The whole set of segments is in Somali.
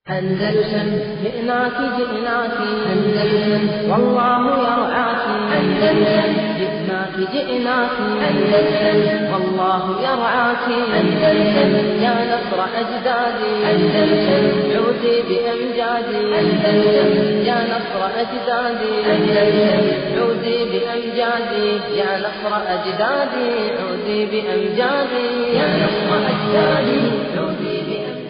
أندلسن جئناك جئناك أندلسن والله يرعاك أندلسن جئناك جئناك أندلسن والله يرعاك أندلسن يا نصر أجدادي أندلسن عودي بأمجادي أندلسن يا نصر أجدادي أندلسن عودي بأمجادي يا نصر أجدادي عودي بأمجادي يا نصر أجدادي عودي بأمجادي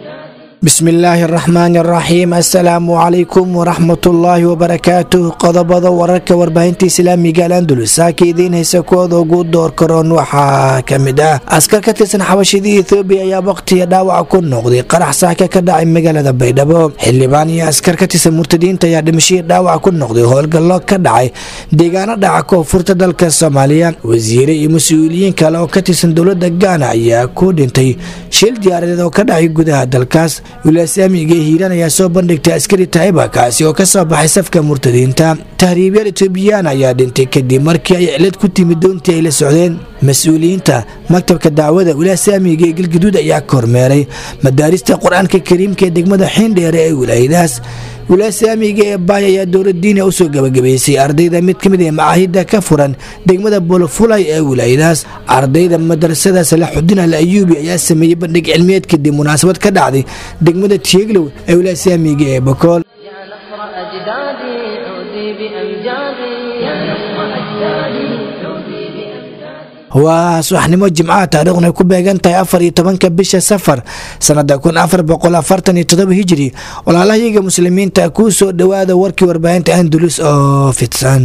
bismi illaahi araxmaani araxiim assalaamu calaykum waraxmatullaahi wabarakaatuh qodobada wararka warbaahinta islaamiga alandulus saaka idiin haysa kuwooda ugu door karoon waxaa ka mid ah askar ka tirsan xabashidii ethoobiya ayaa waqtiga dhaawaca ku noqday qarax saaka ka dhacay magaalada baydhabo xildhibaan iyo askar ka tirsan murtadiinta ayaa dhimashihii dhaawaca ku noqday howlgallo ka dhacay deegaano dhaca koonfurta dalka soomaaliya wasiire iyo mas-uuliyiin kale oo ka tirsan dowlada gaana ayaa ku dhintay shil diyaaradeed oo ka dhacay gudaha dalkaas wilaasamiga hiiraan ayaa soo bandhigtay askari taiba kaasi oo ka soo baxay safka murtadiinta tahriibyaal etoobiyaan ayaa dhintay kadib markii ay cilad ku timid doontii ay la socdeen mas-uuliyiinta maktabka dacwada wilaasamiga ee galgaduud ayaa kormeeray madaarista qur-aanka kariimka ee degmada xiindheere ee wilaayadaas wilaasamiga ee baay ayaa dowladiina usoo gabagabaysay ardayda mid ka mid ee macaahida ka furan degmada bolofulay ee wilaayadaas ardayda madrasada salaxudiin al ayuubi ayaa sameeyey bandhig cilmiyeed kadib munaasabad ka dhacday degmada tieglow ee wilaasamiga ee bokool يا نصر أجدادي عودي بأمجادي يا نصر أجدادي عودي بأمجادي waa subaxnimo jimcaha taariikhuna ay ku beegan tahay afar iyo tobanka bisha safar sanada kun afar boqol afartan iyo todoba hijiri walaalahayaga muslimiinta kuu soo dhowaada warkii warbaahinta andulus oo fidsan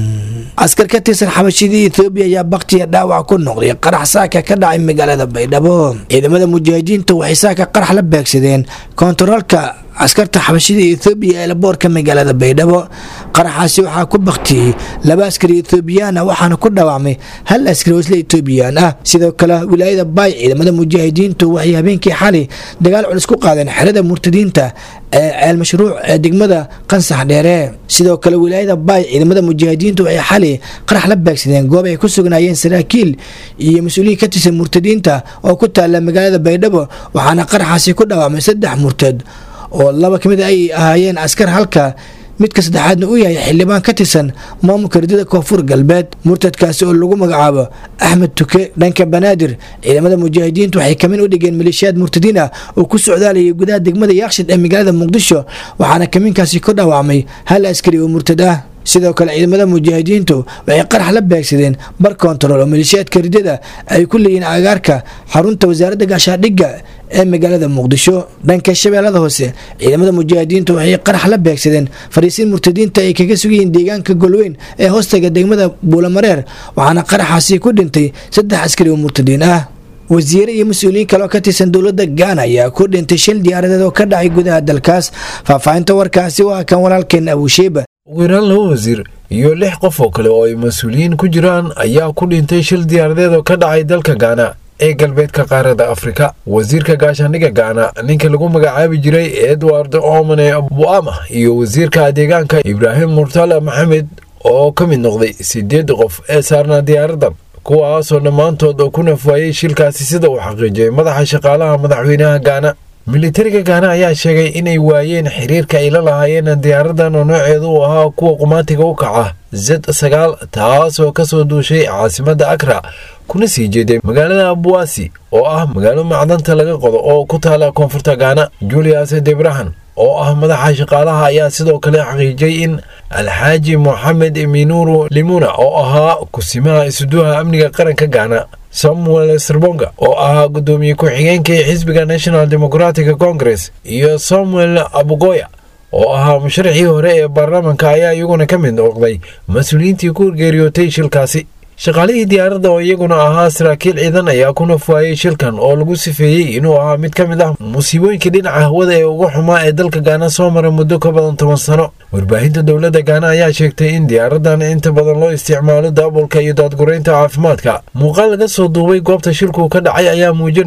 askar ka tirsan xabashidii ethoobiya ayaa baktiya dhaawac ku noqday qarax saaka ka dhacay magaalada baydhabo ciidamada mujaahidiinta waxay saaka qarax la beegsadeen kontaroolka askarta xabashida ethoobiya ee laboorka magaalada baydhabo qaraxaasi waxaa ku baktiyey laba askari ethoobiyaana waxaana ku dhaawacmay hal askari oo isla etoobiyaan ah sidoo kale wilaayada baay ciidamada mujaahidiintu waxay habeenkii xali dagaal culus ku qaadeen xerada murtadiinta ee ceel mashruuc ee degmada qansax dheere sidoo kale wilaayada baay ciidamada mujaahidiintu waxay xali qarax la beegsadeen goob ay ku sugnaayeen saraakiil iyo mas-uuliyiin ka tirsan murtadiinta oo ku taala magaalada baydhabo waxaana qaraxaasi ku dhaawacmay saddex murtad oo laba ka mid ay ahaayeen askar halka midka saddexaadna uu yahay xildhibaan ka tirsan maamulka ridada koonfur galbeed murtadkaasi oo lagu magacaabo axmed tuke dhanka banaadir ciidamada mujaahidiintu waxay kamin u dhigeen maleeshiyaad murtadiin ah oo ku socdaalayay gudaha degmada yaakshid ee magaalada muqdisho waxaana kaminkaasi ku dhaawacmay hal askari oo murtad ah sidoo kale ciidamada mujaahidiintu waxay qarax la beegsadeen bar kontarool oo maleeshiyaadka ridada ay ku leeyihiin agaarka xarunta wasaaradda gaashaadhigga ee magaalada muqdisho dhanka shabeellada hoose ciidamada mujaahidiintu waxay qarax la beegsadeen fariisiin murtadiinta ay kaga sugayihiin deegaanka golweyn ee hoostaga degmada buulamareer waxaana qaraxaasi ku dhintay saddex askari oo murtadiin ah wasiire iyo mas-uuliyiin kale oo ka tirsan dowlada gaana ayaa ku dhintay shil diyaaradeed oo ka dhacay gudaha dalkaas faahfaahinta warkaasi waa kan walaalkeen abusheeba ugu yaraan laba wasiir iyo lix qof oo kale oo ay mas-uuliyiin ku jiraan ayaa ku dhintay shil diyaaradeed oo ka dhacay dalka gaana ee galbeedka qaarada afrika wasiirka gaashaandhigga gaana ninka lagu magacaabi jiray edward omane buama iyo wasiirka deegaanka ibraahim murtala maxamed oo ka mid noqday sideed qof ee saarnaa diyaaradan kuwaasoo dhammaantood ku nafwaayey shilkaasi sida uu xaqiijiyay madaxa shaqaalaha madaxweynaha gaana militariga gaana ayaa sheegay inay waayeen xiriirka ay la lahaayeen diyaaradan oo nooceedu uu ahaa kuwa qumaatiga u kaca z sagaal taasoo kasoo duushay caasimadda akra kuna sii jeeday magaalada abuwaasi oo ah magaalo macdanta laga qodo oo ku taala koonfurta gaana julius debrahan oo ah madaxa shaqaalaha ayaa sidoo kale xaqiijiyey in alxaaji moxamed minuru limuna oo ahaa kusimaha isuduha amniga qaranka gaana samuel serbonga oo ahaa gudoomiye ku-xigeenka ee xisbiga national democratic congress iyo samuel abugoya oo ahaa musharaxii hore ee baarlamaanka ayaa iyaguna ka mid noqday mas-uuliyiintii ku geeriyootay shilkaasi shaqaalihii diyaaradda oo iyaguna ahaa saraakiil ciidan ayaa ku nafwaayey shilkan oo lagu sifeeyey inuu ahaa mid ka mid ah musiibooyinka dhinaca hawada ee ugu xumaa ee dalka gaana soo mara muddo ka badan toban sano warbaahinta dowladda gaana ayaa sheegtay in diyaaradan inta badan loo isticmaalo daabulka iyo daadguraynta caafimaadka muuqaal laga soo duubay goobta shilku ka dhacay ayaa muujinayey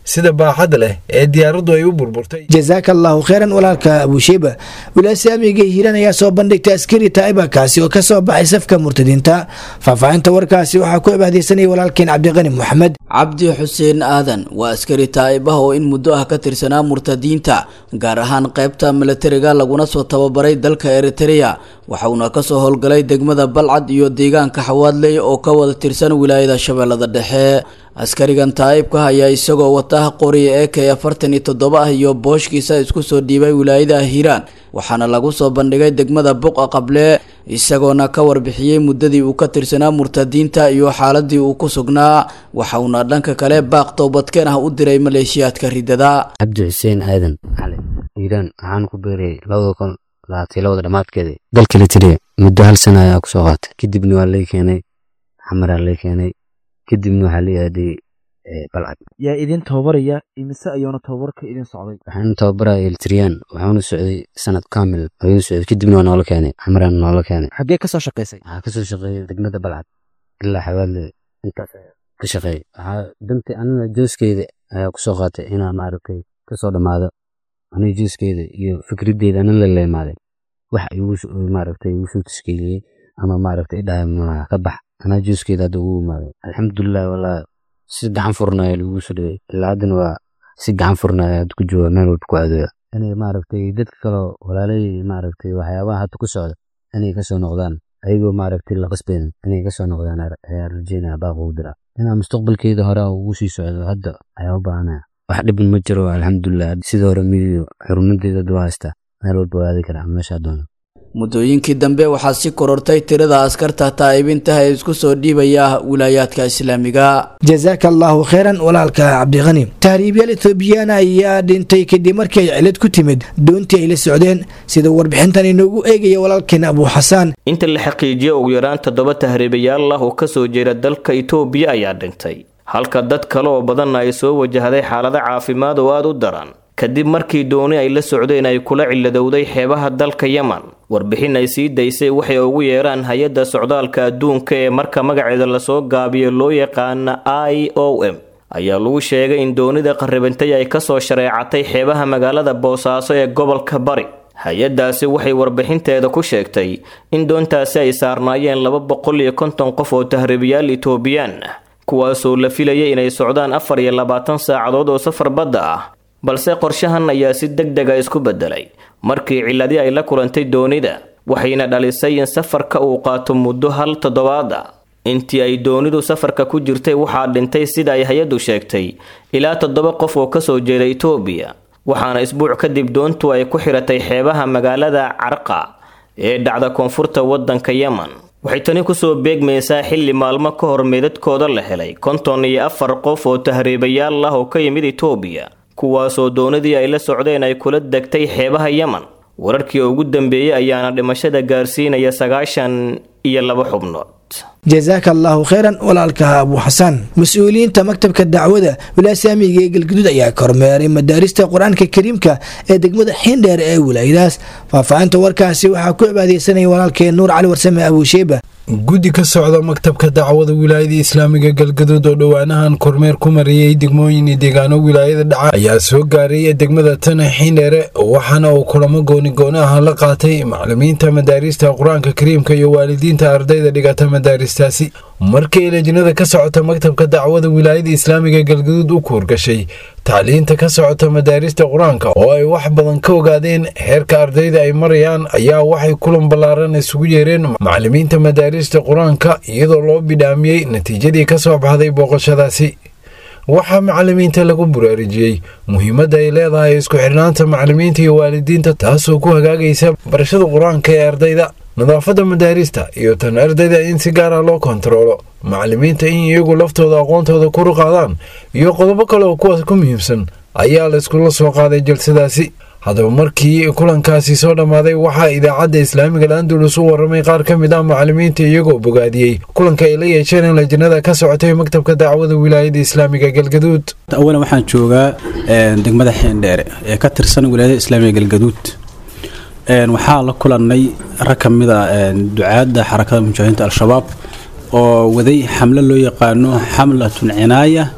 sida baaxadda leh ee diyaaraddu ay u burburtay jasaaka allahu kheyran walaalka abuushiiba wilasaamiga hiiraan ayaa soo bandhigtay askari taa'iba kaasi oo kasoo baxay safka murtadiinta faahfaahinta warkaasi waxaa ku cibaadeysanaya walaalkeen cabdiqani moxamed cabdi xuseen aadan waa askari taa'ibah oo in muddo ah ka tirsanaa murtadiinta gaar ahaan qaybta milatariga laguna soo tababaray dalka eritrea waxauna kasoo howlgalay degmada balcad iyo deegaanka xawaadley oo ka wada tirsan wilaayada shabeellada dhexe askarigan taa'ibka ayaa isagoo wata qoriya ee k afartan iyo toddoba ah iyo booshkiisa isku soo dhiibay wilaayada hiiraan waxaana lagu soo bandhigay degmada buqa qable isagoona ka warbixiyey muddadii uu ka tirsanaa murtadiinta iyo xaaladii uu ku sugnaa waxauna dhanka kale baaq toobadkeen ah u diray maleeshiyaadka ridada cabdi xuseen aadan cali hiiraan waxaan ku beerayay labada kun labaatan labada dhammaadkeeda dalka litiriya muddo hal sana ayaa kusoo qaatay kadibna waa lay keenay xamaraa lay keenay kadibna waxaa la aaday balcad yaa idin tababaraya imise ayuuna tababarka idin socday waxaan tababaraya litriyaan waxaanu socday sanad kaamil ayuu socday kadibna waa noola keenay xamaraan noola keenay xaggee kasoo shaqaysay waxaa kasoo shaqeeyay degmada balcad ilaa xawaadle intaas ka shaqeeyay waxaa dantii anina jooskeeda ayaa kusoo qaatay inaa maaragtay kasoo dhammaado aniga jooskeeda iyo fikraddeeda anan la leemaaday wax igu maaragtay igu soo tashkiiliyey ama maaragtay idhahay malaha ka bax anaa jooskeeda hadda ugu imaaday alxamdulilah walaa si gacan furnaya lagu soo dhaway ilaa haddana waa si gacan furnaya hadda ku jooga meel walba ku aadooya inay maaragtay dadka kaloo walaalay maaragtay waxyaabaha hadda ku socda inay kasoo noqdaan ayagoo maaragtay la qasbeyn inay kasoo noqdaan ayaa rajeynaya baaq ugu dira inaa mustaqbalkeeda hore ugu sii socdo hadda ayaa u baahanaya wax dhibin ma jiro alxamdulilah sida hore midiyo xurumadeeda hadda waa haystaa meel walba waa aadi karaa meeshaa doono muddooyinkii dambe waxaa si korortay tirada askarta taa'ibinta ee isku soo dhiibaya wilaayaadka islaamiga jasaaka allahu kheyran walaalka cabdiqani tahriibyaal ethoobiyaana ayaa dhintay kadib markii ay cilad ku timid doontii ay la socdeen sida warbixintan inoogu eegaya walaalkeen abuu xasaan inta la xaqiijiyo ugu yaraan toddoba tahriibayaal ah oo kasoo jeeda dalka itoobiya ayaa dhintay halka dad kale oo badanna ay soo wajahday xaalado caafimaad oo aada u daran kadib markii dooni ay la socdeen ay kula ciladowday xeebaha dalka yeman warbixin ay sii daysay waxay ugu yeeraan hay-adda socdaalka adduunka ee marka magaceeda lasoo gaabiyo loo yaqaana i o m ayaa lagu sheegay in doonida qarribantay ay kasoo shareecatay xeebaha magaalada boosaaso ee gobolka bari hay-addaasi waxay warbixinteeda ku sheegtay in doontaasi ay saarnaayeen laba boqol iyo konton qof oo tahriibayaal itoobiyaan ah kuwaasoo la filayay inay socdaan afar iyo labaatan saacadood oo safar badda ah balse qorshahan ayaa si deg dega isku beddelay markii ciladi ay la kulantay doonida waxayna dhalisay in safarka uu qaato muddo hal toddobaad ah intii ay doonidu safarka ku jirtay waxaa dhintay sida ay hay-addu sheegtay ilaa toddoba qof oo kasoo jeeda itoobiya waxaana isbuuc kadib doontu ay ku xiratay xeebaha magaalada carqa ee dhacda koonfurta waddanka yeman waxay tani kusoo beegmaysaa xilli maalmo ka hor meedadkooda la helay konton iyo afar qof oo tahriibayaal ah oo ka yimid itoobiya kuwaasoo doonadii ay la socdeen ay kula degtay xeebaha yeman wararkii ugu dambeeyey ayaana dhimashada gaarsiinaya sagaashan iyo laba xubnood jasaaka allahu kheyran walaalka abuu xasaan mas-uuliyiinta maktabka dacwada wilaasaamiga ee galguduud ayaa kormeeray madaarista qur-aanka kariimka ee degmada xiindheer ee wilaayadaas faahfaahinta warkaasi waxaa ku cibaadeysanaya walaalkeen nuur cali warsame abuusheeba guddi ka socda maktabka dacwada wilaayada islaamiga galgaduud oo dhowaanahan kormeer ku mariyey degmooyin iyo deegaano wilaayada dhaca ayaa soo gaaray degmada tana xiindheere waxaana uu kulamo goonigooni ah la qaatay macalimiinta madaarista qur-aanka kariimka iyo waalidiinta ardayda dhigata madaaristaasi markii lejnada ka socota maktabka dacwada wilaayada islaamiga galgaduud u kuurgashay tacliinta ka socota madaarista qur-aanka oo ay wax badan ka ogaadeen heerka ardayda ay marayaan ayaa waxay kulan ballaaran isugu yeereen macalimiinta madaarista qur-aanka iyadoo loo bidhaamiyey natiijadii ka soo baxday booqashadaasi waxaa macalimiinta lagu buraarujiyey muhiimadda ay leedahay isku xidhnaanta macalimiinta iyo waalidiinta taasoo ku hagaagaysa barashada qur-aanka ee ardayda nadaafadda madaarista iyo tan ardayda in si gaara loo kontaroolo macalimiinta in iyagu laftooda aqoontooda kuru qaadaan iyo qodobo kale oo kuwaas ku muhiimsan ayaa la iskula soo qaaday jalsadaasi haddaba markii kulankaasi soo dhammaaday waxaa idaacadda islaamiga landulus u warramay qaar ka mid ah macalimiinta iyagoo bogaadiyey kulanka ay la yeesheen in lajnada ka socotay maktabka dacwada wilaayada islaamiga galgaduud awalan waxaan joogaa degmada xiindheere ee ka tirsan wilaayada islaamiga galgaduud waxaa la kulannay rag ka mid a ducaadda xarakada mujaahidiinta al-shabaab oo waday xamlo loo yaqaano xamlatun cinaaya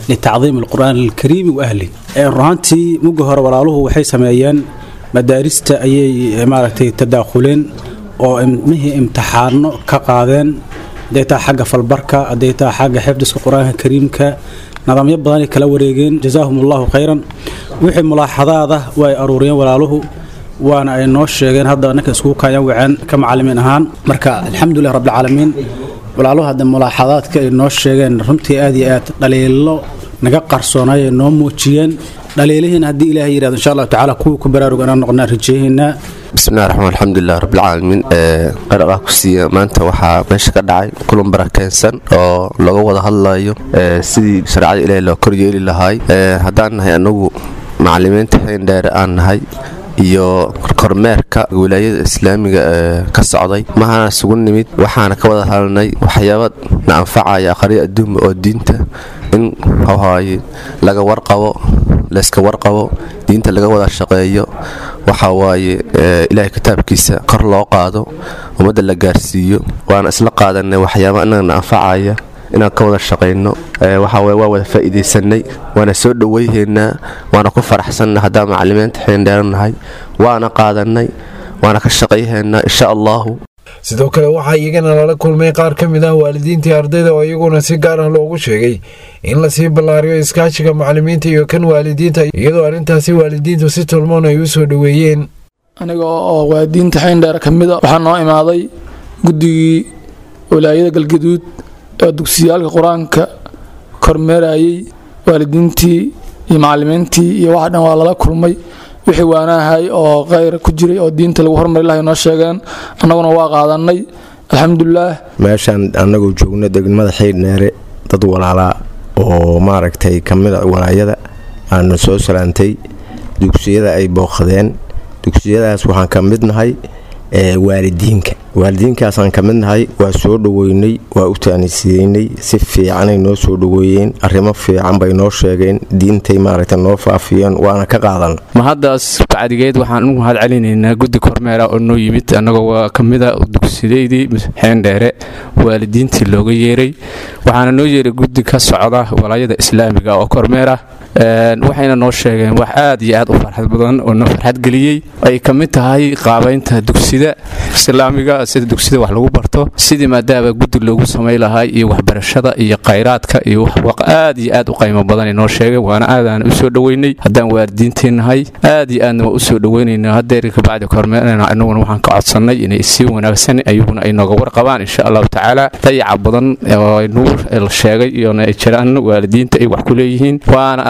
litacdiimi alqur'aan alkariimi wa ahli runaantii mugga hore walaaluhu waxay sameeyeen madaarista ayay maaragtay tadaakhuleen oo mihii imtixaano ka qaadeen hadday taa xagga falbarka hadday taa xagga xifdiska qur-aanka kariimka nidaamyo badanay kala wareegeen jazaahum allahu khayran wixii mulaaxadaada waa ay aruuriyeen walaaluhu waana ay noo sheegeen hadda ninka iskugu kaayaan waceen ka macalimiin ahaan marka alxamdulilah rabbilcaalamiin walaaluhu hadda mulaaxadaadka ay noo sheegeen runtii aad iyo aad dhaliilo naga qarsoonay ay noo muujiyeen dhaliilihiina haddii ilaahay yidhahdo insha allahu tacaala kuwii ku baraaruga inaan noqonaa rajeehaynaa bismillahi raxmaan alxamdulilah rabbilcaalamiin qaraqaa ku siiya maanta waxaa meesha ka dhacay kulan barakeensan oo looga wada hadlayo sidii shareecada ilaahay loo koryeeli lahaay haddaan nahay anagu macalimiinta xeendheere aan nahay iyo kormeerka wilaayada islaamiga ee ka socday mahana isugu nimid waxaana ka wada hadalnay waxyaaba na anfacaya aqriya adduunba oo diinta in hawhaaye laga warqabo layska warqabo diinta laga wada shaqeeyo waxa waaye ilaahay kitaabkiisa kor loo qaado ummadda la gaarsiiyo waana isla qaadanay waxyaaba inagana anfacaya inaan ka wada shaqayno waxaweye waa wada faa'iidaysanay waana soo dhowayhaynaa waana ku faraxsanna haddaan macalimiinta xeendheeranahay waana qaadanay waana ka shaqayhaynaa insha allahu sidoo kale waxaa iyagana lala kulmay qaar ka mid ah waalidiintii ardayda oo iyaguna si gaar ah loogu sheegay in lasii ballaariyo iskaashiga macalimiinta iyo kan waalidiinta iyadoo arrintaasi waalidiintu si tolmoon ay u soo dhoweeyeen aniga oo waalidiinta xeendheer ka mid a waxaa noo imaaday guddigii walaayada galgaduud oo dugsiyaalka qur-aanka kormeerayay waalidiintii iyo macalimiintii iyo waxa dhan waa lala kulmay wixii waanahay oo khayr ku jiray oo diinta lagu hormari lahay noo sheegeen annaguna waa qaadanay alxamdulilaah meeshaan annagoo joogno degmada xiidhneere dad walaalaa oo maaragtay ka mid a walaayada aanu soo salaantay dugsiyada ay booqdeen dugsiyadaas waxaan ka mid nahay waalidiinka waalidiinkaasaan ka mid nahay waa soo dhoweynay waa u taanisiyeynay si fiicanay noo soo dhoweeyeen arrimo fiican bay noo sheegeen diintay maaragta noo faafiyeen waana ka qaadan ma haddaas bacdigeed waxaan ugu mahad celinaynaa guddi kormeera oo noo yimid annagoo waa ka mid a dugsidaydii xeendheere waalidiintii looga yeeray waxaana noo yeeray guddi ka socda walaayada islaamiga oo kormeera waxayna noo sheegeen wax aad iyo aad u farxad badan oo noo farxad geliyey ay ka mid tahay qaabaynta dugsida islaamiga sida dugsida wax lagu barto sidii maadaama guddi loogu samay lahay iyo waxbarashada iyo khayraadka iyo wax aad iyo aad u qaymo badan noo sheegeen waana aadaan u soo dhoweynay haddaan waalidiintii nahay aad iyo aadna waa u soo dhoweynayna hadeer kabacdi kormeerna anaguna waxaan ka codsannay inay sii wanaagsan ayaguna ay nooga warqabaan insha allahu tacaala dayaca badan oo nuur la sheegay iyona ay jiraan waalidiinta ay wax ku leeyihiin waana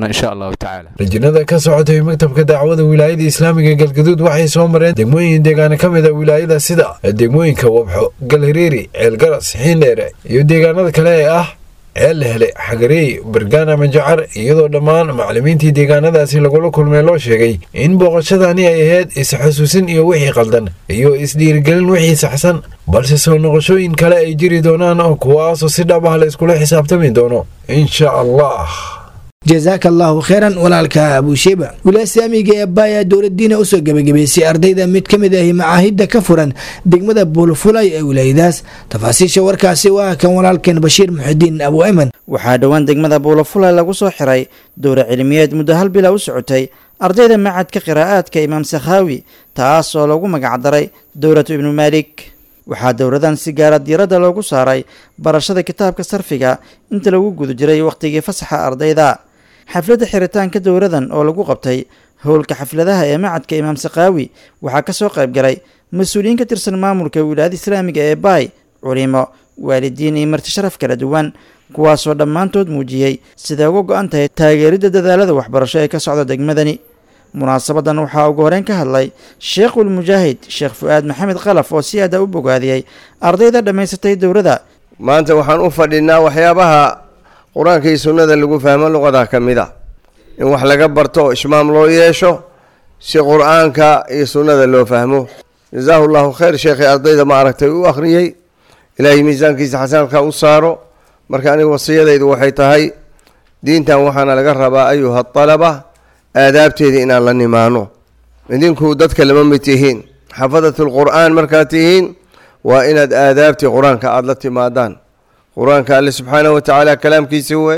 rajinada ka socotay maktabka dacwada wilaayada islaamiga galgaduud waxay soo mareen degmooyin deegaano ka mid a wilaayada sida degmooyinka wabxo galhireeri ceelgaras xiindheere iyo deegaanada kale ee ah ceel hele xagareey bargaana majacar iyadoo dhammaan macalimiintii deegaanadaasi lagula kulmay loo sheegay in booqashadani ay ahayd is-xusuusin iyo wixii qaldan iyo isdhiirigelin wixii saxsan balse soo noqoshooyin kale ay jiri doonaan oo kuwaasoo si dhab ah la iskula xisaabtami doono insha allah jasaaka allaahu kheyran walaalka abuusheba wilaaya islaamiga ee baaya dowladiina usoo gebagabaysay ardayda mid ka mid ahi macaahidda ka furan degmada buulfulay ee wilaayadaas tafaasiisha warkaasi waa kan walaalkeen bashiir muxidiin abu ayman waxaa dhowaan degmada buulafulay lagu soo xiray dowra cilmiyeed muddo hal bila u socotay ardayda macadka qiraa'aadka imaam sakhaawi taas oo lagu magacdaray dowlatu ibnu maalik waxaa dowladan si gaara diiradda loogu saaray barashada kitaabka sarfiga inta lagu guda jiray wakhtigii fasaxa ardayda xafladda xiritaanka dowladan oo lagu qabtay howlka xafladaha ee macadka imaam sakhaawi waxaa ka soo qayb galay mas-uuliyiin ka tirsan maamulka wilaayada islaamiga ee baay culimo waalidiin iyo marti sharaf kala duwan kuwaasoo dhammaantood muujiyey siday uga go-an tahay taageeridda dadaalada waxbarasho ee ka socda degmadani munaasabadan waxaa ugu horeyn ka hadlay sheekhul mujaahid sheekh fu-aad maxamed khalaf oo si aada u bogaadiyey ardayda dhammaysatay dowladda maanta waxaan u fadhinaa waxyaabaha qur-aanka iyo sunnada lagu fahmo luqada ka mid a in wax laga barto oo ishmaam loo yeesho si qur-aanka iyo sunnada loo fahmo jasaahu llahu khayr sheekhii ardayda ma aragtay u akhriyey ilaahay miisaankiisa xasanadka u saaro marka aniga wasiyadaydu waxay tahay diintan waxaana laga rabaa ayuha alaba aadaabteeda inaan la nimaano idinku dadka lama mid tihiin xafadat lqur'aan markaad tihiin waa inaad aadaabtii qur-aanka aada la timaadaan qur-aanka alle subxaanahu watacaala kalaamkiisi wey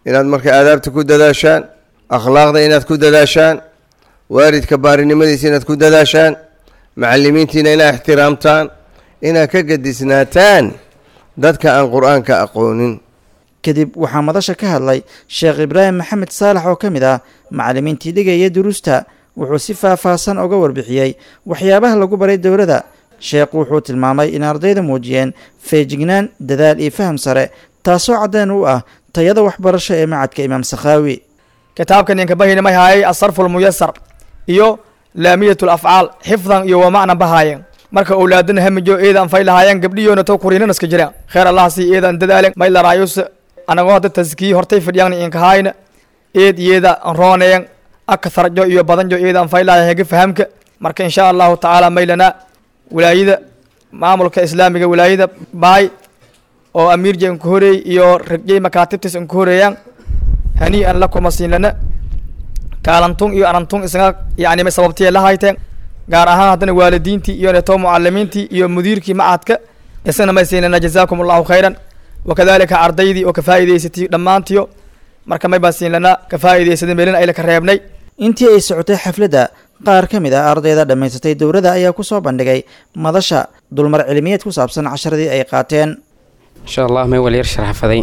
inaad marka aadaabta ku dadaashaan akhlaaqda inaad ku dadaashaan waalidka baarinimadiisa inaad ku dadaashaan macalimiintiina inaad ixtiraamtaan inaad ka gadisnaataan dadka aan qur-aanka aqoonin kadib waxaa madasha ka hadlay sheekh ibraahim maxamed saalax oo ka mid ah macalimiintii dhigaya duruusta wuxuu si faahfaahsan uga warbixiyey waxyaabaha lagu baray dowladda sheekhu wuxuu tilmaamay in ardayda muujiyeen feejignaan dadaal iyo faham sare taasoo caddeen u ah tayada waxbarasho ee macadka imaam sakhaawi kitaabkan inka bahayna may haayay asarfu lmuyasar iyo laamiyat lafcaal xifdan iyo wamacna bahaayeen marka owlaadana hamijo eedan fay lahaayeen gabdhiyoona to kuriinanaska jira kheer allah sii eedan dadaalen may laraayus anagoo hadda taskii hortay fadhiyaan inkahaayna eed iyada rooneen akatharjo iyo badanjo eedan fay lahaayeen hega fahamka marka insha allahu tacaala maylana wilaayada maamulka islaamiga wilaayada baay oo amiirja inka horeey iyo ragjay makaatibtis inka horeeyaan hanii'an la kuma siinlana kaalantun iyo anantun isaga yani may sababtiya la hayteen gaar ahaan haddana waalidiintii iyo neto mucalimiintii iyo mudiirkii macadka isagana may siinlana jazaakum allahu khayran wakadalika ardaydii oo ka faa'iidaysatay dhammaantiyo marka may baan siinlana ka faa'iidaysaday meelin ayla ka reebnay intii ay socotay xafladda qaar ka mid ah ardayda dhammaysatay dowladda ayaa ku soo bandhigay madasha dulmar cilmiyeed ku saabsan casharadii ay qaateen insha allah may walyar sharaxfaday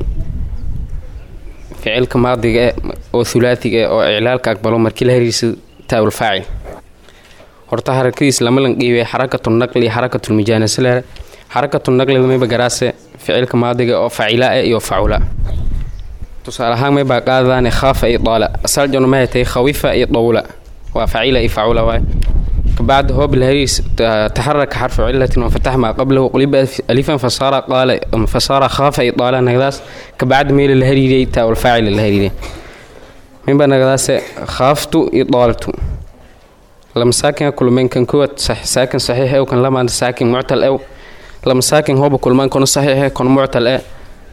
ficilka maadiga e oo hulaatiga e oo iclaalka aqbalo markii la hariirsa taawul faacil horta harakadiis lama landhiibay xarakatu naqli xarakatu mijaanasale xarakatu naqli mayba garaase ficilka maadiga oo facila e iyo facula tusaale ahaan maybaa qaadadaane khaafa iyo daala asaljon mahay tahay khawifa iyo dawla waa facila iyo facula waay بعد هو بالهريس تحرك حرف علة وفتح ما قبله قلب ألفا فصار قال فصار خاف إطالة نقداس كبعد ميل الهريري تا والفاعل الهريري من بنا نقداس خافت إطالت لما ساكن كل من كان كوت صح ساكن صحيح أو كان لما ساكن معتل أو لما ساكن هو بكل من كان صحيح كان معتل أو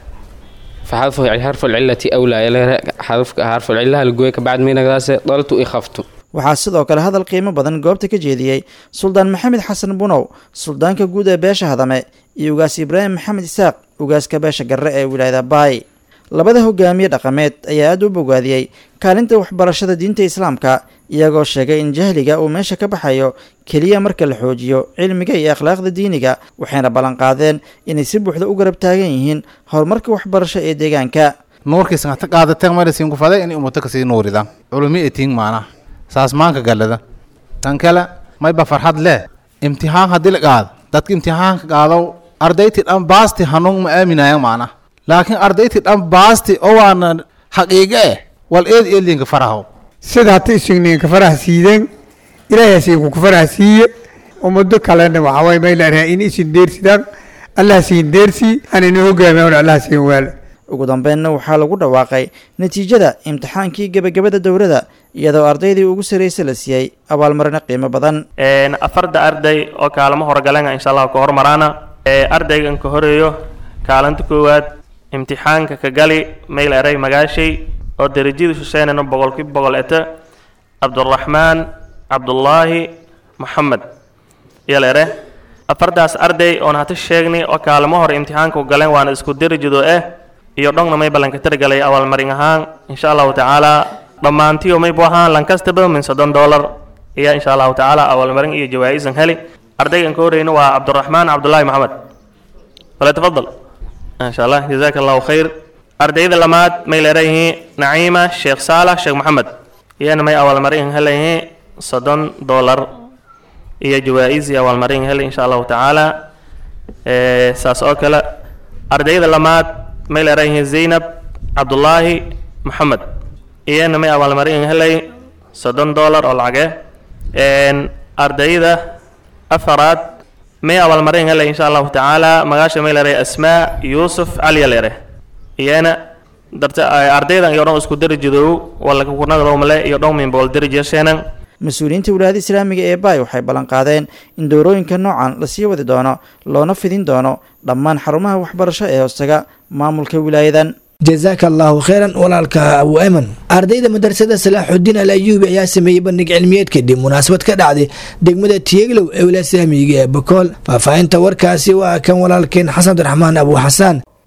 فحذف حرف العلة أولى حذف حرف العلة الجويك بعد مين نقداس طالت إخافت waxaa sidoo kale hadal qiimo badan goobta ka jeediyey suldaan maxamed xasan bunow suldaanka guud ee beesha hadame iyo ugaas ibraahim maxamed isaaq ugaaska beesha garre ee wilaayada baay labada hogaamiye dhaqameed ayaa aada u bogaadiyey kaalinta waxbarashada diinta islaamka iyagoo sheegay in jahliga uu meesha ka baxayo keliya marka la xoojiyo cilmiga iyo akhlaaqda diiniga waxayna ballanqaadeen inay si buuxda u garab taagan yihiin horumarka waxbarasho ee deegaanka nuurkiisan hata qaadateen marasiin kufaday inay ummato kasii nuuridaan culumi etiin maanaha saas maanka gallada tan kale mayba farxad leh imtixaan haddii la qaado dadka imtixaanka qaado ardayti dhan baasti hanuun ma aaminayaan macna laakiin ardayti dhan baasti oo waana xaqiiqe eh wal eed eedlinka faraho sida hata isugninka faraha siideen ilaahay hasiinku ku faraha siiye ummado kalena waxaa waye may leedahay in isin deersidaan allah siin deersii anayna hogaamiya allah siin waala ugu dambeynna waxaa lagu dhawaaqay natiijada imtixaankii gebagabada dowladda iyadoo ardaydii ugu sarraysa la siiyey abaalmarino qiimo badan afarda arday oo kaalamo horgalenga insha allah ka hormaraana ardaygan ka horeeyo kaalinta koowaad imtixaanka ka gali mayl eray magaashay oo derajada shuseenano boqolkiiba boqol eta cabduraxmaan cabdullaahi maxamed yal ere afardaas arday oon hata sheegnay oo kaalamo hore imtixaanka galeen waana isku derajado eh iyo dhongna may ballanka tiragalay abaalmarin ahaan insha allahu tacaala dhammaantiyo maybu ahaan lankastaba min soddon dollar ayaa insha allahu tacaala abaalmarin iyo jawaa-isan heli ardaygan ka horeyna waa cabduraxmaan cabdullaahi maxamed wala tafadal insha allah jazaaka allahu khayr ardayda lamaad may leerayihiin naciima sheekh saalax sheekh maxamed iyana may abaalmarin helayihiin soddon dollar iyo jawaa-is iyo abaalmarin heli insha allahu tacaala saas oo kale ardayda lamaad may leerayihiin zaynab cabdullaahi maxamed iyana may abaalmarin helay soddon dollar oo lacage ardayda afaraad may abaalmarin helay insha allahu tacaala magaasha may leeray asmaa yuusuf cali leere iyana darta ardaydan iyo dhan isku darajadow walaka kunagdowmale iyo dhan min boqol darajasheenan mas-uuliyiinta wilaayada islaamiga ee baay waxay ballanqaadeen in dowrooyinka noocan lasii wadi doono loona fidin doono dhammaan xarumaha waxbarasho ee hoostaga maamulka wilaayadan jazaaka allahu kheyran walaalka abu eman ardayda madrasada salaaxudiin al ayuubi ayaa sameeyey bandhig cilmiyeed kadib munaasabad ka dhacday degmada tiyeglow ee wilaaya islaamiga ee bakool faahfaahinta warkaasi waa kan walaalkeen xasan abdiraxmaan abu xasaan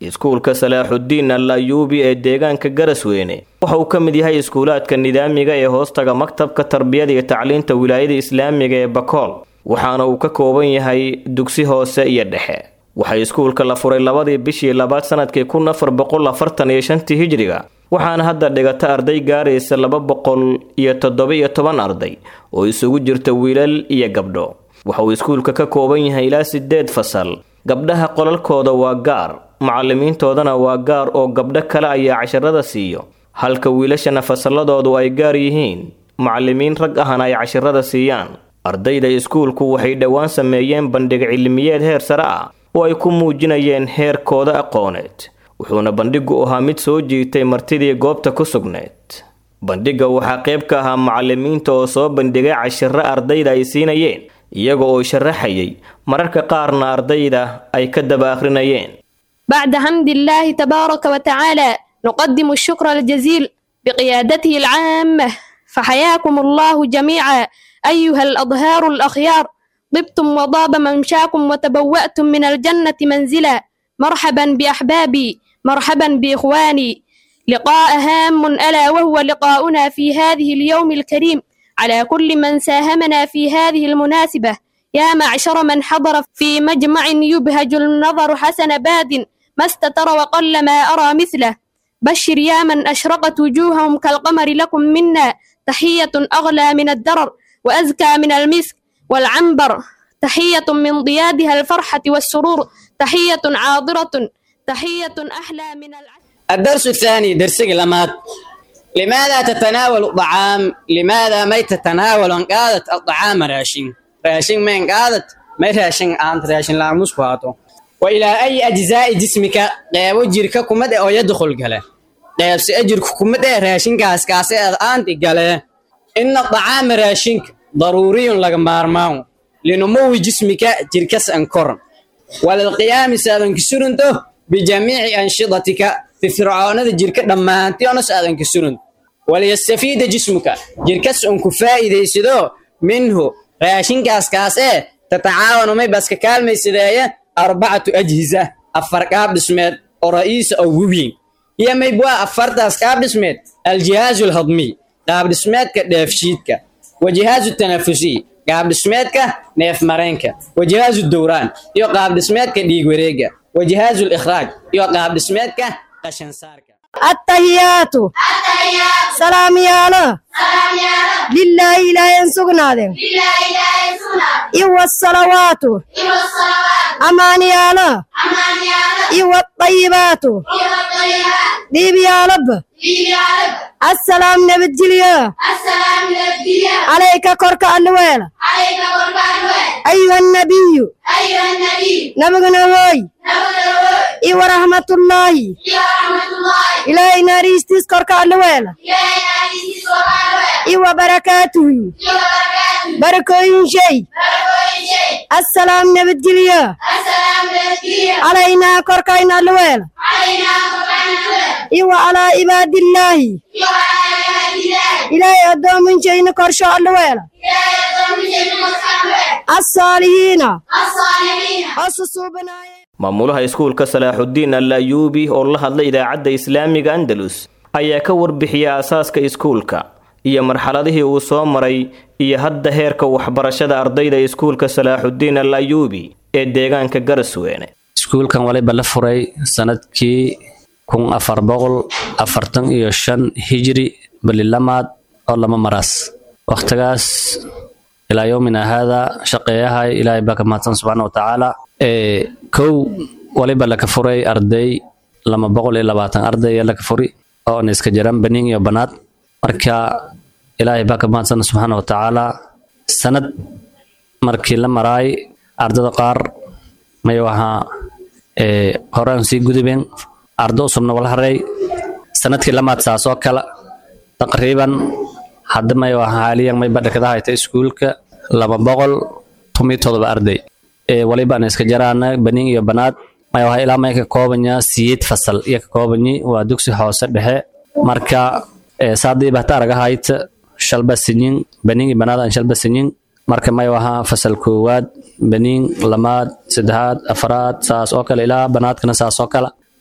iskuulka salaaxudiin al ayuubi ee deegaanka garasweyne waxa uu ka mid yahay iskuulaadka nidaamiga ee hoostaga maktabka tarbiyada iyo tacliinta wilaayada islaamiga ee bakool waxaana uu ka kooban yahay dugsi hoose iyo dhexe waxaa iskuulka la furay labadii bishii labaad sanadkii kun afar boqol afartan iyo shantii hijriga waxaana hadda dhigata arday gaaraysa laba boqol iyo toddoba iyo toban arday oo isugu jirta wiilal iyo gabdho waxa uu iskuulka ka kooban yahay ilaa sideed fasal gabdhaha qolalkooda waa gaar macallimiintoodana waa gaar oo gabdho kale ayaa casharada siiyo halka wiilashana fasalladoodu ay gaar yihiin macallimiin rag ahna ay casharada siiyaan ardayda iskuulku waxay dhowaan sameeyeen bandhig cilmiyeed heer sare ah oo ay ku muujinayeen heerkooda aqooneed wuxuuna bandhigu ahaa mid soo jiitay martidii goobta ku sugneed bandhigga waxaa qayb ka ahaa macallimiinta oo soo bandhigay cashiro ardayda ay siinayeen iyaga oo sharaxayay mararka qaarna ardayda ay ka daba akhrinayeen بعد حمد الله تبارك وتعالى نقدم الشكر الجزيل بقيادته العامة فحياكم الله جميعا أيها الأظهار الأخيار طبتم وضاب ممشاكم وتبوأتم من الجنة منزلا مرحبا بأحبابي مرحبا بإخواني لقاء هام ألا وهو لقاؤنا في هذه اليوم الكريم على كل من ساهمنا في هذه المناسبة يا معشر من حضر في مجمع يبهج النظر حسن باد ما استتر وقل ما أرى مثله بشر يا من أشرقت وجوههم كالقمر لكم منا تحية أغلى من الدرر وأزكى من المسك والعنبر تحية من ضيادها الفرحة والسرور تحية عاضرة تحية أحلى من العسل الدرس الثاني درس لمات لماذا تتناول الطعام لماذا ما تتناول ان قادت الطعام راشين راشين من قادت ما راشين انت راشين لا مسكواتو والى اي اجزاء جسمك قيب جيرك كمد او يدخل قله قيب ساجرك كمد راشين كاس كاس انت قله ان الطعام راشينك ضروري لك مارماو لنمو جسمك جيركس انكر وللقيام سادن كسرنته بجميع انشطتك firfircoonada jirka dhammaantii onas aadan ka surin waliyastafiida jismuka jirkas un ku faa'iidaysado minhu raashinkaas kaas ee tatacaawanu may baska kaalmaysadeeye arbacatu ajhisa afar qaab dhismeed oo ra'iisa oo weyn iyo maybwaa afartaas qaab dhismeed aljihaazu alhadmiy qaab dhismeedka dheefshiidka wajihaazu tanafusiy qaab dhismeedka neef mareenka wajihaazu dowraan iyo qaab dhismeedka dhiig wareega wajihaazu likhraaj iyo qaab dhismeedka التهيات سلام يالا لله لا ينسقنا إيوة الصلوات أمان يالا إيوة الطيبات ديب يا رب السلام نبجليا عليك كرك الويل أيها النبي نبغنا هوي إيوة رحمة الله إلهي ناريستيس كرك الويل إيوة بركاته بركوين شيء السلام نبجليا علينا كركين الويل إيوة على عباد الله إلهي أدوم من شيء كرشو الويل الصالحين أصصوا بنايا maamulaha iskuulka salaaxudiin al ayuubi oo la hadlay idaacadda islaamiga andalus ayaa ka warbixiyay aasaaska iskuulka iyo marxaladihii uu soo maray iyo hadda heerka waxbarashada ardayda iskuulka salaaxudiin al ayuubi ee deegaanka garasweene iskuulkan waliba la furay sanadkii kun afar boqol afartan iyo shan hijri balilamaad oo lama maraas wakhtigaas ilaa yowmina haada shaqeeyahay ilaahay baa ka mahadsan subxaana watacaala kow waliba laka furay arday lama boqol iyo labaatan arday ee laka furi oo na iska jiraan baniin iyo banaad marka ilaahay baa ka mahadsan subxaana watacaala sanad markii la maraay ardada qaar may wahaa horaan sii gudubeen ardo usubna wala haray sanadkii lamaad saas oo kale taqriiban hadda may wahaa haaliyan may badhakada hayta iskuulka laba boqol tomiyo todoba arday waliba aan iska jaraana baniin iyo banaad may wahaa ilaa may ka koobanya siyeed fasal iyo ka koobanyi waa dugsi hoose dhexe marka saadii bahta araga hayta shalba sinyin baniin iyo banaad aan shalba sinyin marka may wahaa fasal koowaad baniin lamaad saddexaad afraad saas oo kale ilaa banaadkana saas oo kale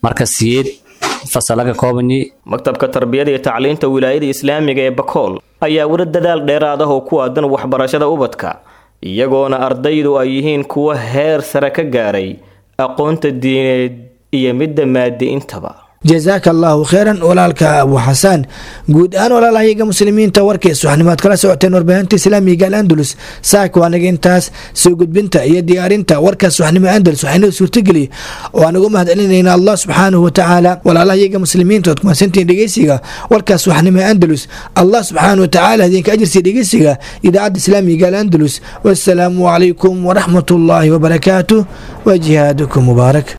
marka siyeed fasalaga koobanyi maktabka tarbiyada iyo tacliinta wilaayada islaamiga ee bakool ayaa weli dadaal dheeraad ah oo ku aadan waxbarashada ubadka iyagoona ardaydu ay yihiin kuwa heer sare ka gaaray aqoonta diineed iyo midda maadi intaba jazaaka allaahu kheyran walaalka abu xasaan guud ahaan walaalahayaga muslimiinta warkiis waxnimaad kala socoteen warbaahinta islaamiga al andalus saaka waa naga intaas soo gudbinta iyo diyaarinta warkaas waxnimo andalus waxaynoo suurtageliy oo aan ugu mahadcelinayna allah subxaanahu watacaala walaalahayaga muslimiinta ood kumasantiin dhegeysiga warkaas waxnimo andalus allah subxaanahu watacaala idinka ajirsiya dhegeysiga idaacadda islaamiga al andalus wassalaamu calaykum waraxmat ullaahi wabarakaatuh wa jihaadukum mubaarak